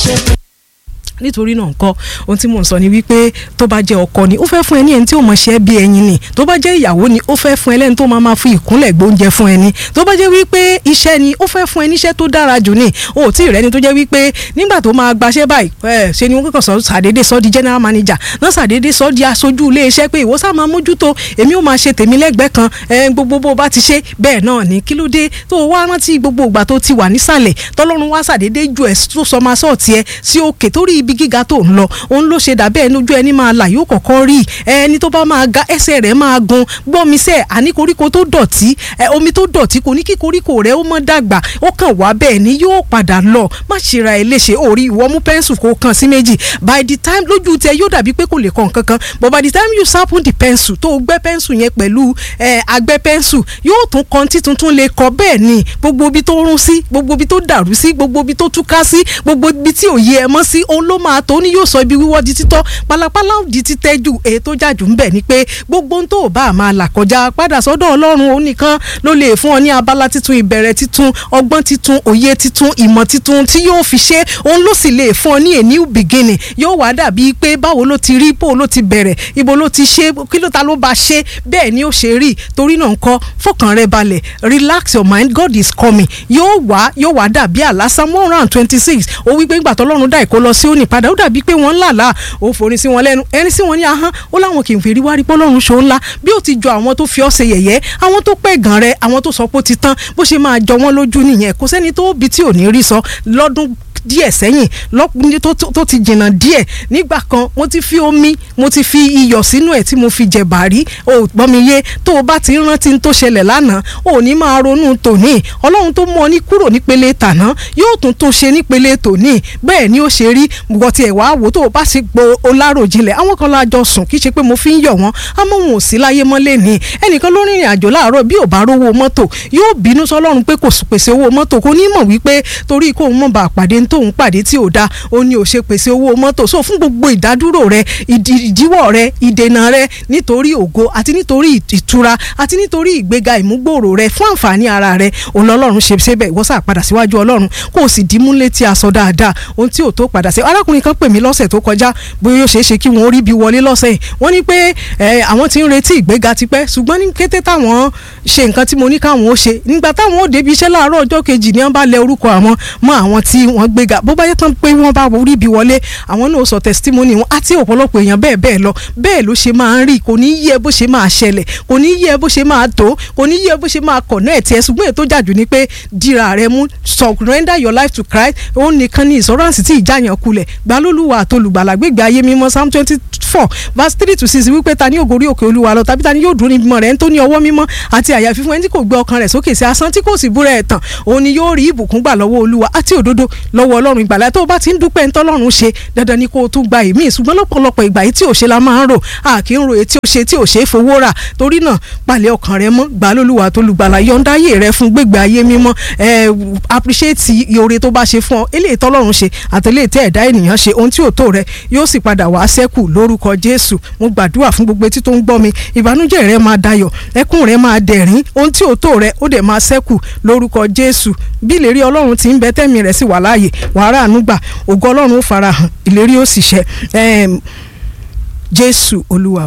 ṣe pé nítorí náà nǹkan ohun tí mò ń sọ ni wípé tó bá jẹ́ ọkọ ni ó fẹ́ fún ẹ ní ẹni tí ó mọ̀ ṣe bí ẹyin ni tó bá jẹ́ ìyàwó ni ó fẹ́ fún ẹ lẹ́ni tó máa máa fi ìkúnlẹ̀ gbóúnjẹ fún ẹni tó bá jẹ́ wípé iṣẹ́ ni ó fẹ́ fún ẹ níṣẹ́ tó dára jù ni o ò tí ì rẹ́ni tó jẹ́ wípé nígbà tó máa gbaṣẹ́ báyìí ẹ ṣe ni wọ́n kàn sọ sàdédé sọ di general manager náà sàdédé sọ di aṣojú ilé iṣẹ́ pé ìwọ sá máa mójútó èmi ó máa ṣe tèmi lẹ́gbẹ̀ẹ́ kan ẹ gbogbo bó bá ti ṣe bẹ́ẹ̀ náà ni kí ló dé tó o wá rántí gbogbo ìgbà tó ti wà nísàlẹ̀ tọ́lọ́run wá sàdédé ju ẹ̀ tó sọ máa sọ̀tì ẹ sí òkè torí ibi gíga tó ń lọ òun ló ṣe dàbẹ́ ẹni ojú ẹni máa là yóò kọ̀kọ́ rí ẹni tó bá máa ga ẹsẹ̀ rẹ̀ máa gun gbọ́mi sẹ́ àní koríko tó dọ̀tí omi tó dọ̀tí kò ní kí koríko rẹ̀ ó mọ́ dàgbà ó kàn wá bẹ́ẹ̀ ni yóò padà lọ má ṣe ra ẹ léṣe orí ìwọ mú pẹ́ńsù kó kàn sí méjì by the time lójú tẹ yóò dàbí pé kò lè kàn kankan but by the time you sharpen the pencil tó gbẹ́ pẹ́ńsù yẹn pẹ̀lú agbẹ́ pẹ́ńsù yóò tún kan tí tuntun lè kọ bẹ́ẹ̀ ni gbogbo ibi tó rún sí gbogbo ibi tó dàrú sí gbogbo ibi tó túká sí gbogbo ibi tí òye ẹ mọ́ sí òun ló máa tó ní yóò sọ ibi wíwọ́ di títọ́ pálapàla di títẹ́ ju èyí tó jàjù ńbẹ̀ ni pé gbogbo ohun tó o bá máa là kọjá padà sọ́dọ̀ ọlọ́run òun nìkan ló lè fún ọ ní abala titun ìbẹ̀rẹ̀ titun ọgbọ́n titun òye titun ìmọ̀ titun tí yóò fi ṣe òun ló sì lè fún ọ ní a new beginning yóò wá dàbí pé báwo ló ti rí bó ló ti bẹ̀rẹ̀ ibo ló ti ṣe kí ló ta ló bá ṣe bẹ́ẹ̀ ni ó ṣe rí torí náà ńkọ́ fọkàn rẹ balẹ̀ relax your mind God is coming yóò wá yóò wá dàbí àlá Psalm one hundred and twenty six ó wí pé ńgbà tọ́lọ́run dá ìkó lọ sí òní padà ó dàbí pé wọ́n ń làlá ó forí sí wọn lẹ́nu ẹni sí wọn ní ahọ́n ó láwọn kì í fi rí wá rí pọ́lọ́run ṣó ńlá bí ó ti jọ àwọn tó fi ọ́ ṣe yẹ̀yẹ́ àwọn tó pẹ́ gan rẹ àwọn tó sọ pé ó ti tán bó ṣe máa jọ wọ́n lójú nìyẹn kò sẹ́ni tó bí tí ò ní rí sọ lọ́dún díẹ̀ sẹ́yìn lọ́kùnrin tó ti jìnnà díẹ̀ nígbà kan mo ti fi omi mo ti fi iyọ̀ sínú ẹ̀ tí mo fi jẹ bàrí o gbọ́n mi yé tó o bá ti ń rántí tó ṣẹlẹ̀ lánàá o ò ní máa ronú tòní ọlọ́run tó mú ọ ní kúrò nípele tàná yóò tún tún ṣe nípele tòní bẹ́ẹ̀ ni ó ṣe rí gbọ́ tiẹ̀ wá wò tó o bá sì gbo oláròjinlẹ̀ àwọn kan lájọ sùn kì í ṣe pé mo fi ń yọ̀ wọ́n àmọ́ wọn ò sí láyé mọ́lẹ̀ ní ẹnìkan ló rìnrìn àjò láàárọ̀ bí ò bá rówó mọ́tò yóò bínú sọlọ́run pé kò pèsè owó mọ́tò kò ní mọ̀ wípé torí kóun mọ̀ bá pàdé ń tóun pàdé tí ò da ó ní ò ṣe pèsè owó mọ́tò so fún gbogbo ìdádúró rẹ ìdíwọ́ rẹ ìdènà rẹ nítorí ògo àti nítorí ìtura àti nítorí ìgbéga ìmúgbòòrò rẹ fún àǹfààní ara rẹ òun lọ́lọ́run ṣe ṣébẹ̀ ìwọ sá padà síwájú ọlọ́run kó o sì dìímú létí aṣọ dáadáa ohun tí ò tó padà sí arákùnrin kan pè mí lọ́sẹ̀ tó kọjá bóyá ó ṣeé ṣe kí wọ́n rí bí wọlé lọ́sẹ̀ yìí wọ́n ní pé àwọn ti ń retí ìgbéga tipẹ́ ṣùgbọ́n ní kété táwọn ṣe nǹkan tí mo ní káwọn ó ṣe nígbà táwọn ó débi iṣẹ́ láàárọ̀ ọjọ́ kejì ni wọ́n bá lẹ orúkọ àwọn mọ́ àwọn tí wọ́n gbéga bó bá yẹ tán pé wọ́n bá rí bí wọlé àwọn náà sọ testimony wọn àti ọ̀pọ̀lọpọ̀ èèyàn bẹ́ẹ̀ bẹ́ẹ̀ lọ bẹ́ẹ̀ ló ṣe máa ń rí kò ní yẹ bó ṣe máa ṣẹlẹ̀ kò ní yẹ bó ṣe máa tó kò ní yẹ bó ṣe máa connect ẹ̀ ṣùgbọ́n ètò jàjù ni pé dira rẹ mú surrender your life to Christ òun nìkan ni ìsọ̀ránsì tí ìjáyàn kulẹ̀ gbalólùwà àtolùgbàlà gbégbé ayé mímọ́ Psalm twenty four verse three to six wípé ta ni yóò gorí òkè olúwa lọ tàbí ta ni yóò dúró níbi mọ́ rẹ̀ ń tó ní ọwọ́ mímọ́ àti àyà fífún ẹni tí kò gbé ọkàn rẹ̀ sókè sí asán tí kò sì búra ẹ̀ tàn òun ni yóò rí ìbùkún gbà lọ́wọ́ olúwa àti òdodo lọ́wọ́ ọlọ́run ìgbàlá tó o bá ti ń dúpẹ́ ntọ́lọ́run ṣe dandan ni kó o tún gba èmi ṣùgbọ́n lọ́pọ̀lọpọ̀ ìgbà yìí tí ò ṣe la máa ń rò a kì í ro èyí tí ó ṣe tí ò ṣe é fowó rà torí náà palẹ̀ ọkàn rẹ mọ́ gbà lólùwà tó lùgbàlà yọ̀ǹda ayé rẹ fún gbégbé ayé mímọ́ ẹ appreciate oore tó bá ṣe fún ọ eléyìí tọ́lọ́run ṣe àtẹlẹ́yìí tẹ́ ẹ̀dá ènìyàn ṣe ohun tí ò tó rẹ yóò sì padà wá sẹ́kù lórúkọ Jésù mo gbàdúrà fún gbogbo etí tó ń gbọ́ mi ìbànújẹ́ rẹ máa dayọ̀ ẹkún rẹ máa dẹ̀rín ohun tí ò tó rẹ ó dẹ̀ máa sẹ́kù lórúkọ Jésù bí ìlérí Ọlọ́run ti ń bẹ tẹ́mi rẹ̀ sì wà láàyè wàhálà ànúgbà ògo Ọlọ́run ó farahàn ìlérí ó sì ṣẹ Jésù Olúwa